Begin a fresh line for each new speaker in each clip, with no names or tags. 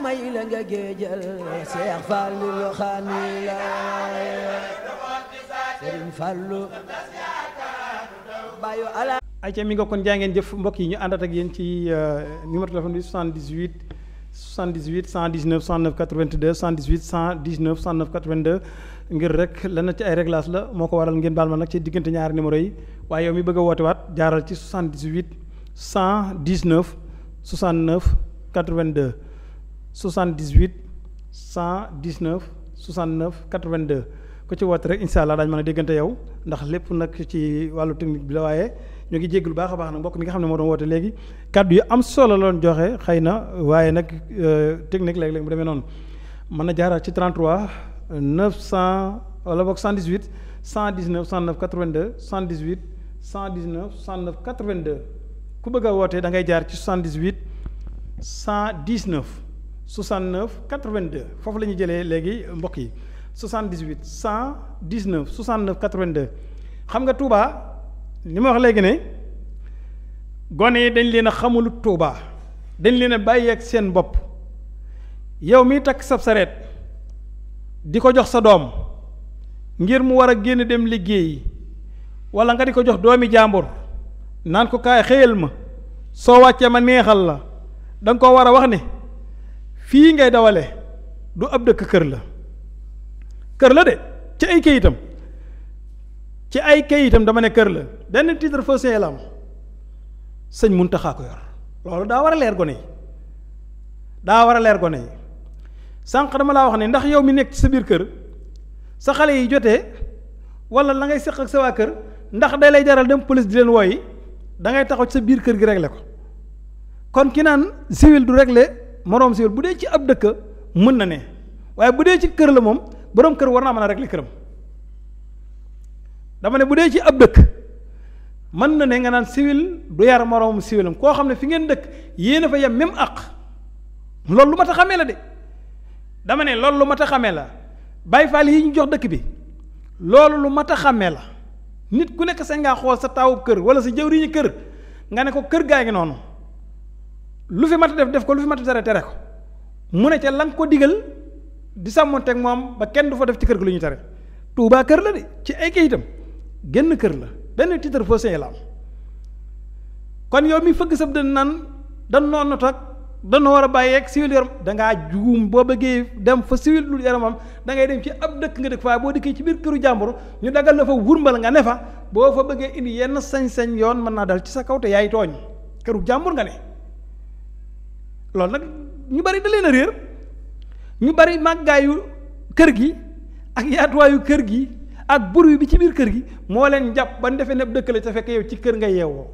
may la nga géejal Seex Fallu lu xaani la Sëriñ Fallu bayu ala
ayca mi nga kon jaa ngeen jëf mbokk yi ñu àndat ak yéen ci numéro téléphone bi 78 78 119 109 82 78 119 109 82 ngir rek lenn ci ay réglage la moo ko waral ngeen baal ma nag ci diggante ñaari numéro yi waaye yow mi bëgg a woote waat jaaral ci 78 119 69 82 78 119 69 82 ku ci woote rek incha allah daañu mën a déggante yow ndax lépp nag ci wàllu technique bi la waaye ñoo ngi jégalu baax a baax nag mbokk mi nga xam ne moo doon woote léegi kàddu yu am solo la doon joxe xëy na waaye nag technique léeg-léeg mu demee noonu mën na jaaraat ci 33 900 wala boog 118 119 109 82 118 119 109 82 ku bëgg a woote da ngay jaar ci 78 119 69 82 foofu la ñuy jëlee léegi mbokk yi 78 119 69 82 xam nga Touba. li ma wax léegi ne gone yi dañ leen a xamul Tuuba dañ leen a bàyyi ak seen bopp yow miy takk sab sareet di ko jox sa doom ngir mu war a génn dem liggéeyi wala nga di ko jox doomi jàmbur naan ko kaay xëyal ma soo wàccee ma neexal la danga ko war a wax ne fii ngay dawale du ab dëkk kër la kër la de ci ay kayitam ci ay kayitam dama ne kër la benn titre foncier la am sëñ Muntaxa ko yor loolu daa war a leer gone yi daa war a leer gone yi sànq dama laa wax ne ndax yow mi nekk ci sa biir kër sa xale yi jotee wala la ngay seq ak sa waa kër ndax day lay jaral dem police di leen wooyi da ngay taxaw ci sa biir kër gi régler ko kon ki naan civil du régler moroom civil bu dee ci ab dëkk mën na ne waaye bu dee ci kër la moom boroom kër war naa mën a régler këram dama ne bu dee ci ab dëkk mën na ne nga naan civil du yar moroomum civilam koo xam ne fi ngeen dëkk yéen a fa yem même àq loolu lu ma ta xamee la de dama ne loolu lu ma ta xamee la Baay Faal yi ñu jox dëkk bi loolu lu mat a xàmmee la nit ku nekk sañ ngaa xool sa taawub kër wala sa jëwriñu kër nga ne ko kër gaa ngi noonu lu fi mat a def def ko lu fi mat a tere tere ko mu ne ca la nga ko digal di sàmmonteeg moom ba kenn du fa def ci kër gi lu ñu tere Tuubaa kër la de ci ay kayitam génn kër la benn titre foncier la am kon yow mi fëgg sab dën naan dan noonu toog danoo war a bàyyeeg civil yaram dangaa juum boo bëggee dem fa civil lu yaramam da ngay dem ci ab dëkk nga dëkk faa boo dikkee ci biir këru jàmbur ñu dagal la fa wurmbal nga ne fa boo fa bëggee indi yenn sañ-sañ yoon mën naa dal ci sa kaw te yaay tooñ këru jàmbur nga ne loolu nag ñu bari da leen a réer ñu bari màggaayu kër gi ak yaatuwaayu kër gi ak buru bi ci biir kër gi moo leen jàpp ba defee ne dëkk la te fekk yow ci kër nga yeewoo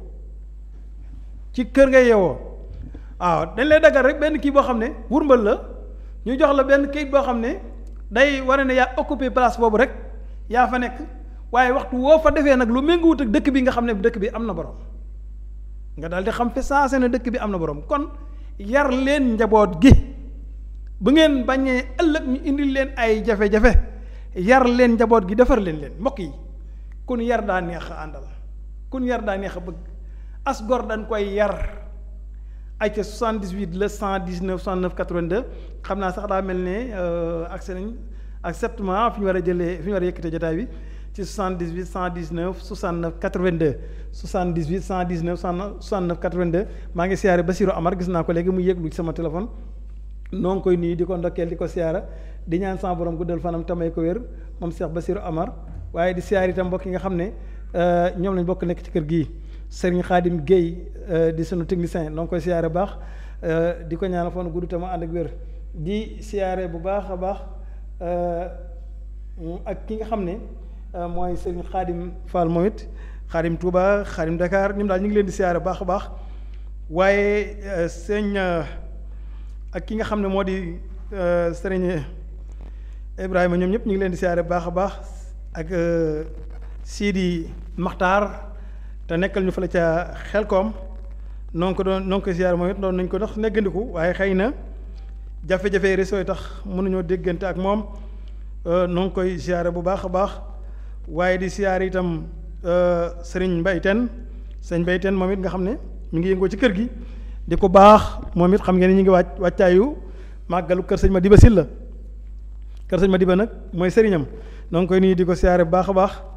ci kër nga yeewoo waaw dañ lay daggal rek benn kii boo xam ne wurmbal la ñu jox la benn kayit boo xam ne day wane ne yaa occupé place boobu rek yaa fa nekk waaye waxtu woo fa defee nag lu méngoowut ak dëkk bi nga xam ne dëkk bi am na borom nga daal di xam fi saase ne dëkk bi am na borom kon yar leen njaboot gi bu ngeen bañee ëllëg ñu indil leen ay jafe-jafe yar leen njaboot gi defar leen leen mbokk yi kun yar daa neex a àndal kun yar daa neex a bëgg as gor dañ koy yar ay ca 78 la 119 69 82 xam naa sax daa mel ne accès nañ acceptement fi ñu war a jëlee fi ñu war a yëkkatee jotaay bi ci 78 119 69 82 78 119 69 82 maa ngi siyaare Basirou Amar gis naa ko léegi mu yëglu ci sama téléphone noo ngi koy nuyu di ko ndokkeel di ko siyaara di ñaan sama borom guddal fanam tamay ko wér moom Cheikh Basirou Amar waaye di siyaar itam mbokk yi nga xam ne ñoom lañ bokk nekk ci kër gii Serigne Khadim Guèye di sunu technicien noo ngi koy siyaare bu baax di ko ñaanal fan gudd tam ànd ak wér di siyaare bu baax a baax ak ki nga xam ne mooy Serigne Khadim Fall moom it Khadim Touba Khadim Dakar ñoom daal ñu ngi leen di siyaare bu baax a baax waaye sëñ ak ki nga xam ne moo di Serigne Ibrahima ñoom ñëpp ñu ngi leen di siyaare bu baax a baax ak Sidi Maxtaar te nekkal ñu fa la ca xelkoom noo ngi ko doon noo ngi ko siyaare moom it doon nañ ko dox neggandiku waaye xëy na jafe-jafe réseau yi tax mënuñoo déggante ak moom noo ngi koy siyaare bu baax a baax waaye di siyaare itam sëriñ Mbayteen sëriñ Mbayteen moom it nga xam ne ñu ngi yëngoo ci kër gi di ko baax moom it xam ngeen ni ñu ngi wàcc wàccaayu màggalu kër sëñ Madiba Sylla kër sëñ Madiba nag mooy sëriñam noo ngi koy nuyu di ko siyaare bu baax a baax